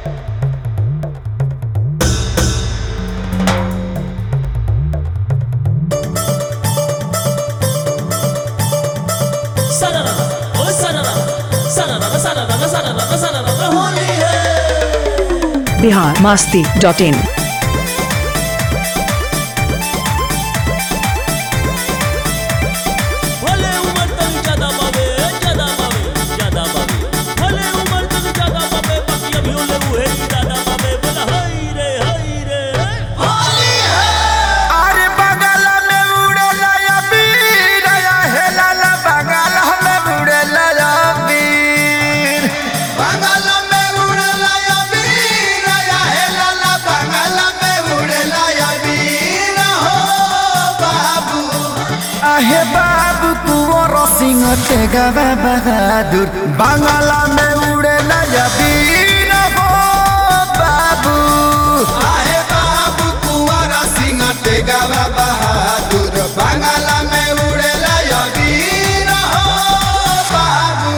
Bihar Masti dot in भले उमर तक ज्यादा बाबे ज्यादा बाबे ज्यादा बाबे भले उमर तक ज्यादा बाबे बाकी अभी ओले उहे ज्यादा बाबे बोला हाय रे हाय रे अरे बगल में उड़ेला या बीर या हेलाला बगल में उड़ेला या बीर बगल में उड़ेला या बीर या हेलाला बगल में उड़ेला या बीर हो बाबू आहे बाबू कुंवर सिंह तेगा बहादुर बंगाला में उड़ेला या बीर हो बाबू आहे बाबू कुंवर सिंह तेगा बहादुर बंगाला में उड़ेला या बीर हो बाबू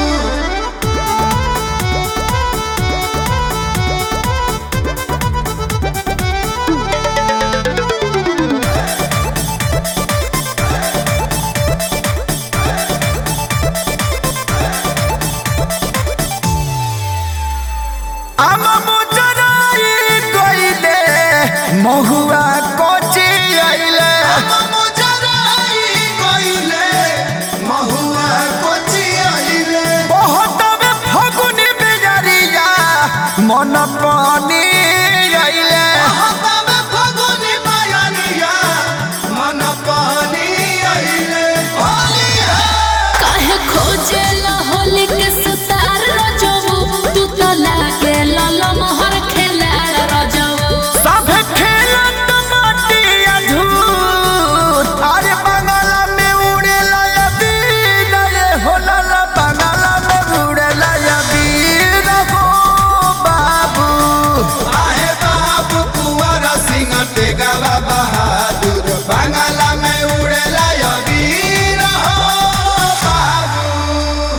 आम मुजराई गइले महुआ कोची आइले आम मुजराई गइले महुआ कोची आइले बहुत में फगुनी बेजरिया मन पानी आइले बहुत में फगुनी बेजरिया मन पानी आइले होली है काहे खोजेला होली के सुतार रजबू तू तो लागे लाला मोहर खेलाड़ रजबू सब खेलत माटिया झूर अरे बंगाला में उड़ेला या बीर ये होला ला बंगाला में उड़ेला या बीर हो बाबू आहे बाबू कुंवर सिंह तेगवा बहादुर बंगाला में उड़ेला या बीर हो बाबू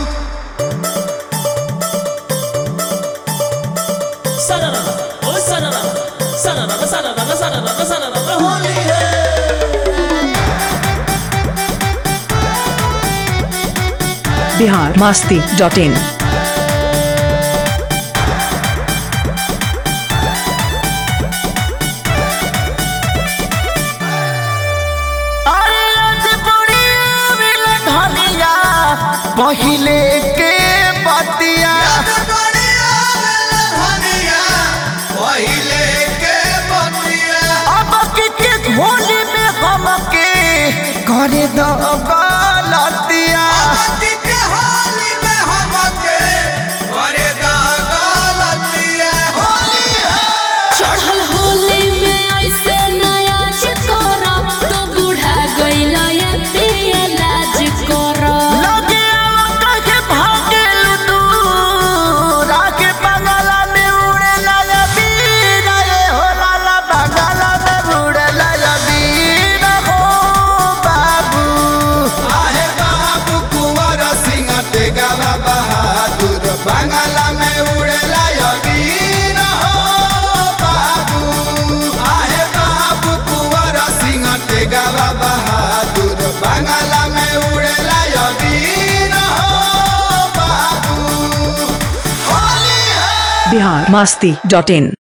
सनरा ओ सनरा सनरा सनरा सनरा सनरा होली है बिहार मास्ती डॉट इन अरे आज बड़ी मिल धनिया पहिले के बतिया अब की के होली में हमके करे दो गलतिया चढ़ल होली में ऐसे नया चिकोरा तो बूढ़ा गइला ये पिया लाज कोरा लगे आवा कहे भागेल दूर आके बंगाला में उड़ेला या बीर ये होला ला बंगाला में उड़ेला या बीर हो बाबू आहे बाबू कुंवर सिंह तेगवा बहादुर बंगाला में उड़ेला या बीर हो बाबू आहे बाबू कुंवर सिंह तेगवा बहादुर बंगाला में उड़ेला या बीर हो बाबू होली है बिहार मास्ती डॉट इन